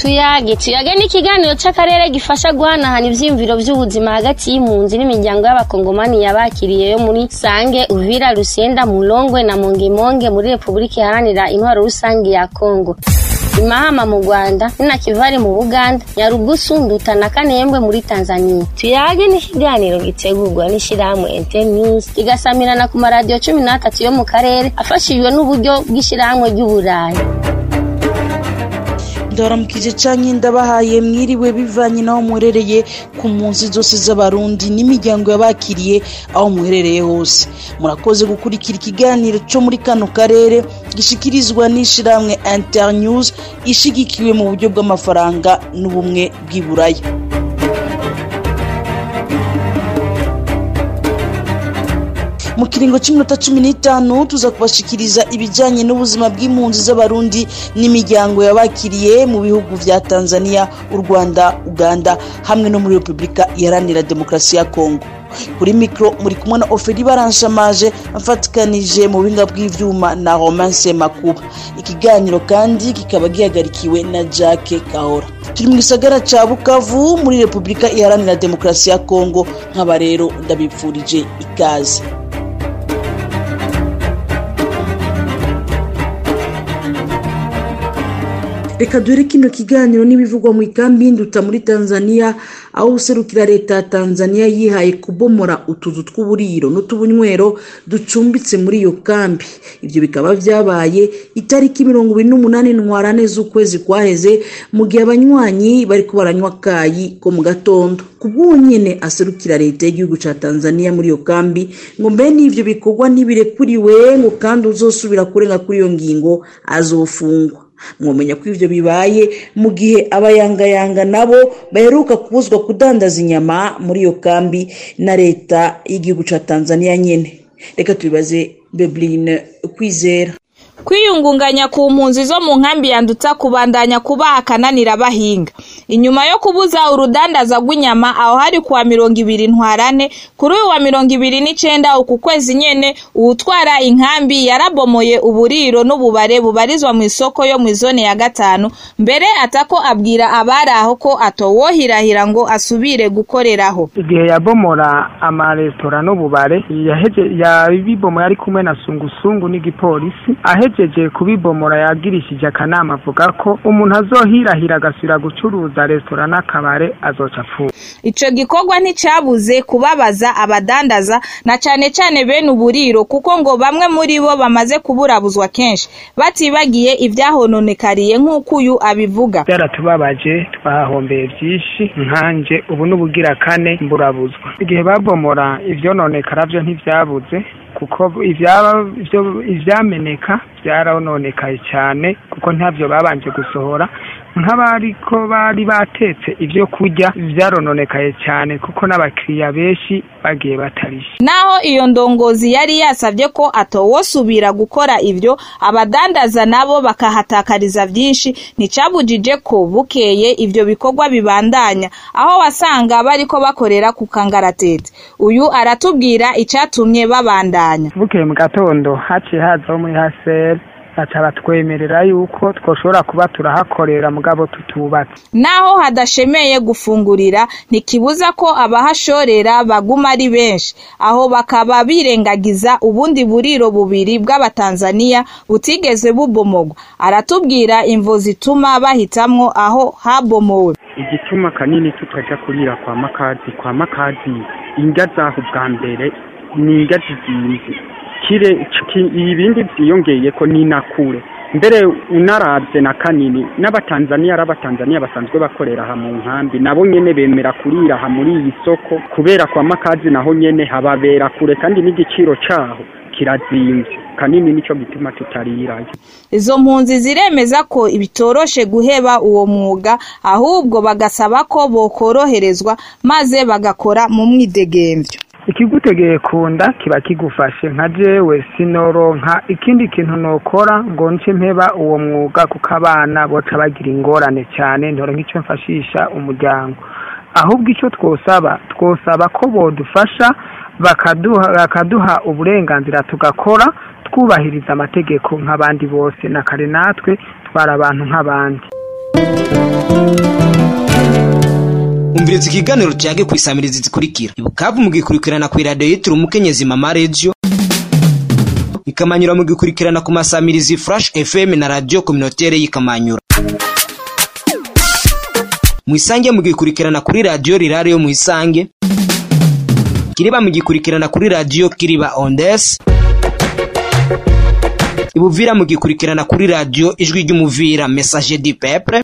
tuyage tuyage ni ikiganiro c'akarere gifasha guhanahana ivyiyumviro vy'ubuzima hagati y'impunzi n'imiryango y'abakongomani yabakiriye yo muri sange uvira rusenda mulongwe na mongemonge muri repubulika iharanira intwaro rusange ya kongo imahama mu rwanda ninakivari mu buganda nyarugusu nduta na kanembwe muri tanzania tuyage ni ikiganiro gitegurwa n'ishirahamwe internews kigasamirana ku maradiyo cumi n'atatu yo mu karere afashijwe n'uburyo bw'ishirahamwe ry'uburayi ndaramukije canke ndabahaye mwiriwe bivanye n'aho muherereye ku mpunzi zose z'abarundi n'imiryango yabakiriye aho muherereye hose murakoze gukurikira ikiganiro co muri kano karere gishikirizwa n'ishirahamwe internews ishigikiwe mu buryo bw'amafaranga n'ubumwe bw'iburaya mu kiringo cy'iminota cumi n'itanu tuza kubashikiriza ibijyanye n'ubuzima bw'impunzi z'abarundi n'imiryango yabakiriye mu bihugu vya tanzania u rwanda uganda hamwe no muri repubulika iharanira demokarasi ya kongo kuri mikoro muri kumwe na oferi baranshamaje mfatikanije mu buhinga bw'ivyuma na romance makuba ikiganiro kandi kikaba gihagarikiwe na jacke kahora turi mu gisagara ca bukavu muri repubulika iharanira demokarasi ya kongo nk'aba rero ndabipfurije ikaze reka duhere kino kiganiro n'ibivugwa mu ikambi y'induta muri tanzania aho userukira leta ya tanzania yihaye kubomora utuzu tw'uburiro n'utubunywero ducumbitse muri iyo kambi ibyo bikaba byabaye itariki mirongo ibiri n'umunani ntwarane z'ukwezi kwaheze mu gihe abanywanyi bari baranywa akayi ko mu gatondo ku bw'uwo nyine aserukira leta y'igihugu cya tanzania muri iyo kambi ngo mbe n'ibyo bikorwa ntibirekuriwe ngo kandi uzosubira kurenga kuri iyo ngingo azofungwa mwamenya ko ibyo bibaye mu gihe abayangayanga nabo baheruka kubuzwa kudandaza inyama muri iyo kambi na leta y'igihugu cya tanzania nyine reka tubibaze beburine kwizera kwiyungunganya ku mpunzi zo mu nkambi yandutsa kubandanya kuba akananira bahinga inyuma yo kubuza urudandaza rw'inyama aho hari kuwa mirongo ibiri ntwarane kuri uyu wa mirongo ibiri n'icenda uku kwezi nyene uwutwara inkambi yarabomoye uburiro n'ububare bubarizwa mu isoko yo mu izone ya gatanu mbere atako abwira abari aho ko atowohirahira ngo asubire gukoreraho igihe yabomora amaresitora n'ububare yabibomoye ari kumwe na sungusungu n'igipolisi ahejeje kubibomora yagirishije akanama avuga ko umuntu azohirahira agasubira gucuruza resitora n'akabare azoca apfuye ico gikorwa nticabuze kubabaza abadandaza na cane cane bene uburiro kuko ngo bamwe muri bo bamaze kuburabuzwa kenshi batibagiye ivyahononekariye nk'uko uyu abivuga byaratubabaje twahahombeye vyinshi nkanje ubu n'ubugira kane mburabuzwa igihe babomora ivyononekara vyo ntivyabuze kuko ivyameneka byarononekaye cyane kuko ntabyo babanje gusohora nk'abariko bari batetse ibyo kurya byarononekaye cyane kuko n'abakiriya benshi bagiye batarishe naho iyo ndongozi yari yasabye ko atowosubira gukora ibyo abadandaza nabo bakahatakariza byinshi nticabujije ko bukeye ibyo bikorwa bibandanya aho wasanga bariko bakorera ku kangaratete uyu aratubwira icyatumye babandanya bukeye mu gatondo haciye hazaho muri haseri baca batwemerera yuko twoshobora kuba turahakorera mugabo tutubatse naho hadashemeye gufungurira ntikibuza ko abahashorera baguma ari benshi aho bakaba birengagiza ubundi buriro bubiri bw'abatanzaniya butigeze bubomogwa aratubwira imvo zituma bahitamwo aho habomowe igituma kanini tutaja kurira kwa makazi kwa makazi indya zaho bwa mbere ni indya zizimvye kire ibindi byiyongeye ko ni nakure mbere unarabye na kanini n'abatanzaniya ari abatanzaniya basanzwe bakorera aha mu nkambi nabo nyene bemera kurira aha muri iyi soko kubera kwa makazi naho nyene hababera kure kandi n'igiciro caho kirazimvye kanini nico gituma tutarirayo izo mpunzi ziremeza ko bitoroshe guheba uwo mwuga ahubwo bagasaba ko bokoroherezwa maze bagakora mu mwidegemvyo ikigutegeye kunda kiba kigufashe nka jewe sinoronka ikindi kintu nokora ngo nce mpeba uwo mwuga kuko abana boca bagira ingorane cyane ntoronka icyo mfashisha umuryango ahubwo icyo twosaba twosaba ko bodufasha bakaduha bakaduha uburenganzira tugakora twubahiriza amategeko nk'abandi bose na kare natwe twara abantu nk'abandi umviriza ikiganiro cyage ku isamirizi zikurikira ibukavu mugikurikirana ku iradiyo yitiriwe umukenyezi mama redio ikamanyura mugikurikirana ku masamirizi flash fm na radio communautaire y'ikamanyura mwisange mugikurikirana kuri radio rirare yo mwisange kiriba mugikurikirana kuri radio kiriba ondes ibuvira mugikurikirana kuri radio ijwi ry'umuvira message du peuple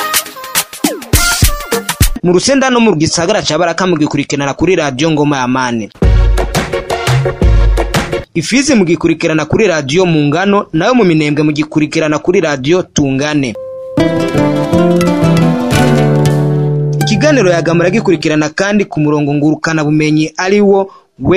mu rusenda no mu gisagara ca baraka mugikurikirana kuri radio ngoma ya mane ifizi mugikurikirana kuri radio mu ngano nayo mu minembwe mugikurikirana kuri radio tungane ikiganiro yagamura gikurikirana kandi ku murongo ngurukana bumenyi ari wo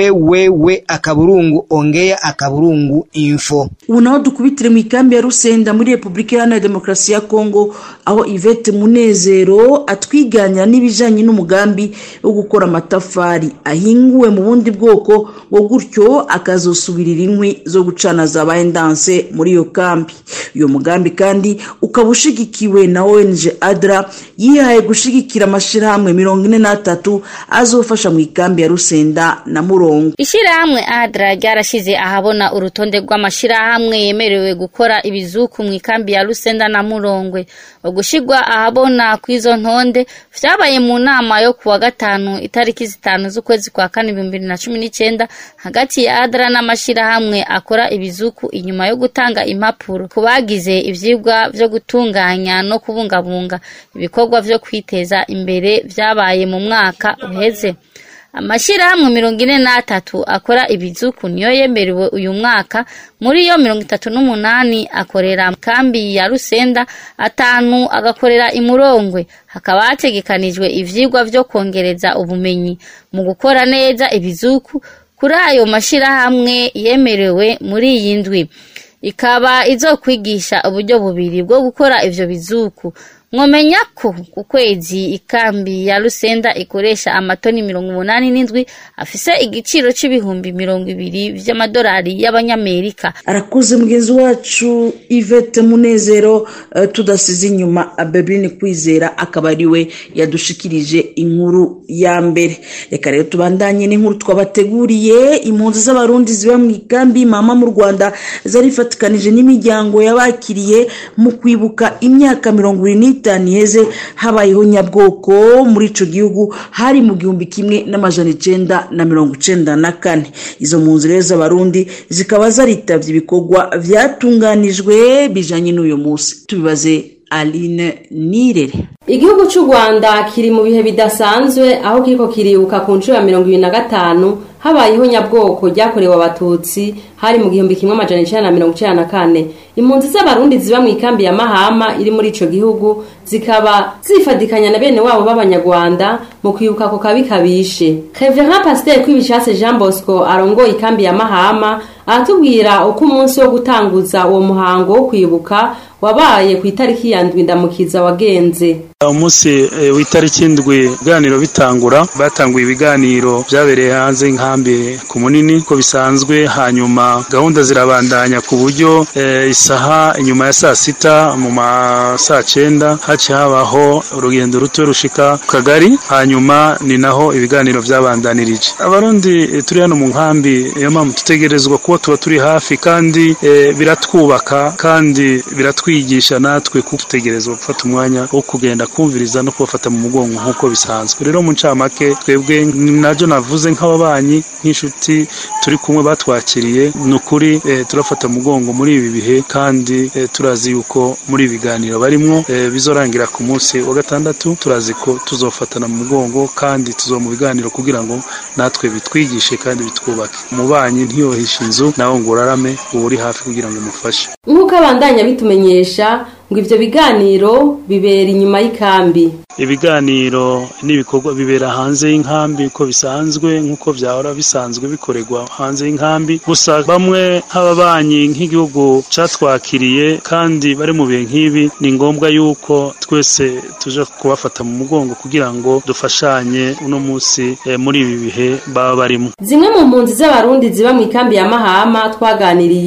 wewewe akaburungu ongea akaburungu info ubu naho dukubitire mu ikambi ya rusenda muri repubulika iharanira demokarasi ya kongo aho ivete munezero atwiganira n'ibijyanye n'umugambi wo gukora amatafari ahinguwe mu bundi bwoko ngo gutyo akazosubirira inkwi zo gucana za bayendanse muri iyo kambi uyu mugambi kandi ukaba ushigikiwe na ong adra yihaye gushigikira amashyirahamwe mirongo ine n'atatu azofasha mu ikambi ya rusenda na murongo Ishirahamwe ADRA ryarashize ahabona urutonde rw'amashirahamwe yemerewe gukora ibizuku mu ikambi ya Rusenda na Murongwe. Ugushigwa ahabona kw'izo ntonde vyabaye mu nama yo kuwa gatanu itariki zitanu z'ukwezi kwa kane ibihumbi bibiri na cumi n'icenda hagati ya ADRA n'amashirahamwe akora ibizuku inyuma yo gutanga impapuro ku bagize ivyigwa vyo gutunganya no kubungabunga ibikorwa vyo kwiteza imbere vyabaye mu mwaka uheze. amashirahamwe mirongo ine n'atatu akora ibizuku niyo yemerewe uyu mwaka muri yo mirongo itatu n'umunani akorera kambi ya rusenda atanu agakorera imurongwe hakaba hategekanijwe ivyigwa vyo kongereza ubumenyi mu gukora neza ibizuku kuri ayo mashirahamwe yemerewe muri iyi ndwi ikaba izokwigisha uburyo bubiri bwo gukora ivyo bizuku mwomenya ko ku kwezi ikambi ya rusenda ikoresha amatoni mirongo umunani n'indwi afise igiciro c'ibihumbi mirongo ibiri vy'amadolari y'abanyamerika arakuze mugenzi wacu ivete munezero uh, tudasize inyuma abebrine kwizera akaba ari we yadushikirije inkuru ya mbere reka rero tubandanye n'inkuru twabateguriye impunzi z'abarundi ziba mu ikambi mama mu rwanda zarifatikanije n'imiryango yabakiriye mu kwibuka imyaka mirongo ibiri n'itanu itanu iheze habayeho nyabwoko muri ico gihugu hari mu gihumbi kimwe n'amajana icenda na mirongo icenda na kane izo mpunzi rero z'abarundi zikaba zaritavye ibikorwa vyatunganijwe bijanye n'uyu munsi tubibaze aline nirere igihugu cy'u rwanda kiri mu bihe bidasanzwe aho kiriko kiribuka ku nshuro ya mirongo ibiri na gatanu habayeho nyabwoko ryakorewe abatutsi hari mu gihumbi kimwe amajana icenda na mirongo icenda na kane impunzi z'abarundi ziba mu ikambi ya mahama iri muri ico gihugu zikaba zifadikanya na bene wabo b'abanyarwanda mu kwibuka ako kabi kabishe reverend pasiteri kwibishatse jean bosco arongoye ikambi ya mahama aratubwira uko umunsi wo gutanguza uwo muhango wo kwibuka wabaye ku itariki ya ndwi ndamukiza wagenze umunsi w'itariki ndwi ibiganiro bitangura batanguye ibiganiro byabereye hanze y'inkambi ku munini ko bisanzwe hanyuma gahunda zirabandanya ku buryo isaha inyuma ya saa sita mu ma saa cyenda haciye habaho urugendo ruto rushika ku kagari hanyuma ni naho ibiganiro byabandanirije abarundi turi hano mu nkambi niyo mpamvu dutegerezwa kuba tuba turi hafi kandi biratwubaka kandi biratwigisha natwe kuko dutegerezwa gufata umwanya wo kugenda kumviriza no kubafata mu mugongo nk'uko bisanzwe rero mu ncamake twebwe nabyo navuze nk'ababanyi nk'inshuti turi kumwe batwakiriye ni ukuri turafata mu mugongo muri ibi bihe kandi turazi yuko muri ibi biganiro barimwo bizorangira ku munsi wa gatandatu turazi ko tuzofatana mu mugongo kandi tuzo mu biganiro kugira ngo natwe bitwigishe kandi bitwubake umubanyi ntiyohishe inzu nawe ngo urarame uba uri hafi kugira ngo umufashe nk'uko abandanya bitumenyesha ngo ivyo biganiro bibera inyuma y'ikambi ibiganiro n'ibikorwa bibera hanze y'inkambi uko bisanzwe nk'uko byahora bisanzwe bikorerwa hanze y'inkambi gusa bamwe nk'ababanyi nk'igihugu catwakiriye kandi bari mu bihe nk'ibi ni ngombwa yuko twese tuja kubafata mu mugongo kugira ngo dufashanye uno munsi eh, muri ibi bihe baba barimo zimwe mu mpunzi z'abarundi ziba mu ikambi ya mahama twaganiriye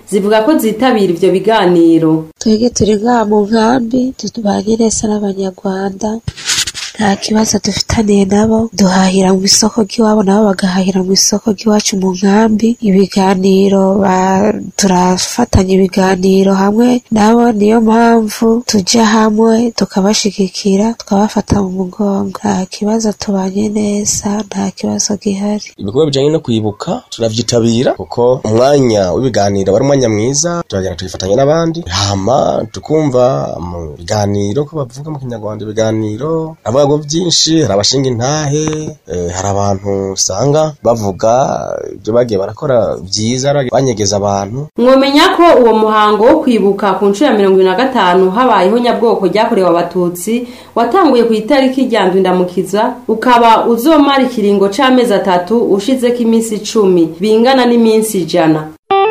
zivuga ko zitabira ivyo biganiro twebwe turi ngaha mu nkambi tubanye neza n'abanyarwanda nta kibazo dufitaniye nabo duhahira mu isoko ry'iwabo nabo bagahahira mu isoko ry'iwacu mu nkambi ibiganiro turafatanya ibiganiro hamwe nabo niyo mpamvu tujya hamwe tukabashigikira tukabafata mu mugongo nta kibazo tubanye neza nta kibazo gihari ibikorwa bijyanye no kwibuka turavyitabira kuko umwanya w'ibiganiro wari umwanya mwiza turagenda tukifatanya n'abandi hama tukumva mu biganiro ko bavuga mu kinyarwanda ibiganiro avuga byinshi hari abashinga intahe hari abantu usanga bavuga ibyo bagiye barakora byiza banyegeza abantu mwomenya ko uwo muhango wo kwibuka ku nshuro ya mirongo ibiri na gatanu habayeho nyabwoko ryakorewe abatutsi watanguye ku itariki rya ndwindamukiza ukaba uzomara ikiringo c'amezi atatu ushizeko iminsi icumi bingana n'iminsi ijana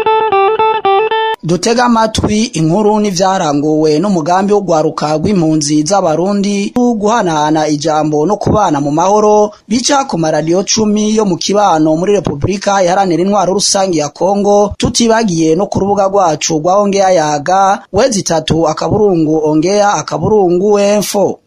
dutega amatwi inkuru n'ivyaranguwe n'umugambi wo gwaruka rw'impunzi z'abarundi guhanahana ijambo no kubana mu mahoro bica ku maradiyo cumi yo mu kibano muri repubulika iharanira intwaro rusange ya kongo tutibagiye no ku rubuga rwacu rwa ongeya yaga wezi itatu akaburungu ongeya akaburungu wemfo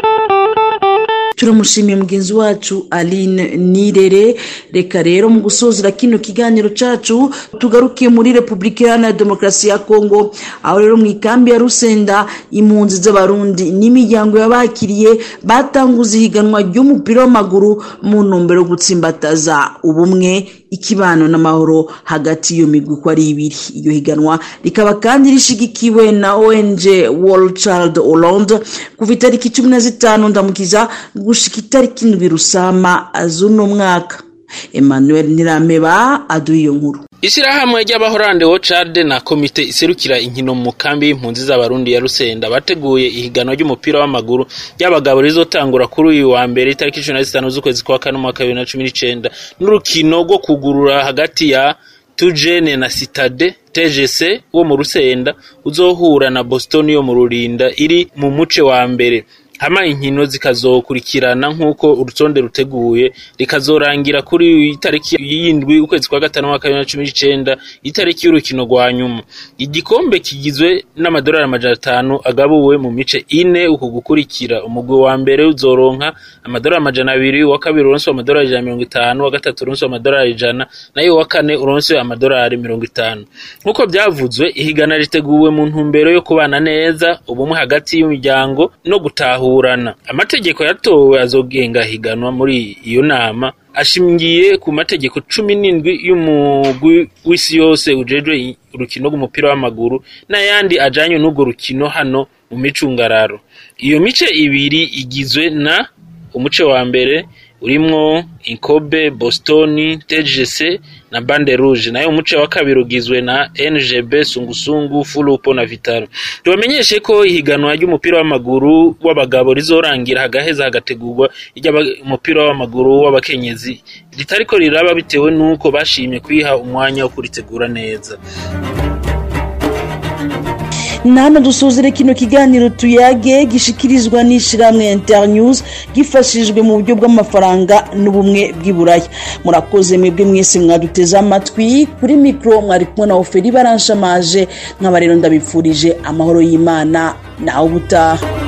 turamushimiye mugenzi wacu aline nirere reka rero mu gusozera kino kiganiro cacu tugaruke muri repubulika iharanira demokarasi ya kongo aho rero mu ikambi ya rusenda impunzi z'abarundi n'imiryango y'abakiriye batanguza ihiganwa ry'umupira w'amaguru mu ntumbero yo gutsimbataza ubumwe ikibano n'amahoro hagati y'iyo migwi uko ari ibiri iyo higanwa rikaba kandi rishigikiwe na ong world child hollande kuva itariki cumi na zitanu ndamukiza gushika itariki indwi rusama z'uno mwaka emmanuel nirameba aduha iyo nkuru ishyirahamwe ry'abahorande wocade na komite iserukira inkino mu kambi y'impunzi z'abarundi ya rusenda bateguye ihiganwa ry'umupira w'amaguru ry'abagabo rizotangura kuri uyu wa mbere itariki cumi na zitanu z'ukwezi kwa kane umwaka bibiri na cumi n'icenda n'urukino rwo kugurura hagati ya tujene na sitade tgc wo mu rusenda uzohura na boston yo mu rurinda iri mu muce wa mbere hama inkino zikazokurikirana nk'uko urutonde ruteguye rikazorangira kuri itariki y'indwi ukwezi kwa gatanu mwaka bibiri na cumi n'icenda itariki y'urukino rwa nyuma igikombe kigizwe n'amadolari amajana atanu agabuwe mu mice ine uku gukurikira umugwi wa mbere uzoronka amadolari amajana abiri uwa kabiri uronswe amadolari ijana mirongo itanu uwa gatatu uronswe amadolari ijana nayo uwa kane uronswe amadolari mirongo itanu nk'uko byavuzwe ihigana riteguwe mu ntumbero yo kubana neza ubumwe hagati y'imiryango no gutahura amategeko yatowe azogenga higanwa muri iyo nama ashingiye ku mategeko cumi n'indwi y'umugwi w'isi yose ujejwe urukino rw'umupira w'amaguru n'ayandi ajanye n'urwo rukino hano mu micungararo iyo mice ibiri igizwe na umuce wa mbere urimwo inkobe boston tgc na bande rouge nayo umuce wa kabiri ugizwe na ngb sungusungu fulupo na vitaro tubamenyeshe ko ihiganwa ry'umupira w'amaguru w'abagabo rizorangira hagaheza hagategurwa iry'umupira w'amaguru w'abakenyezi ritariko riraba bitewe n'uko bashimye kwiha umwanya wo kuritegura neza nana dusuzire kino kiganiro tuyage gishikirizwa n'ishyirahamwe internews gifashijwe mu buryo bw'amafaranga n'ubumwe bw'iburaya murakoze mwebwe mwese mwaduteze amatwi kuri mikoro mwari kumwe na oferi baranshamaje nk'aba rero ndabipfurije amahoro y'imana nawe ubutaha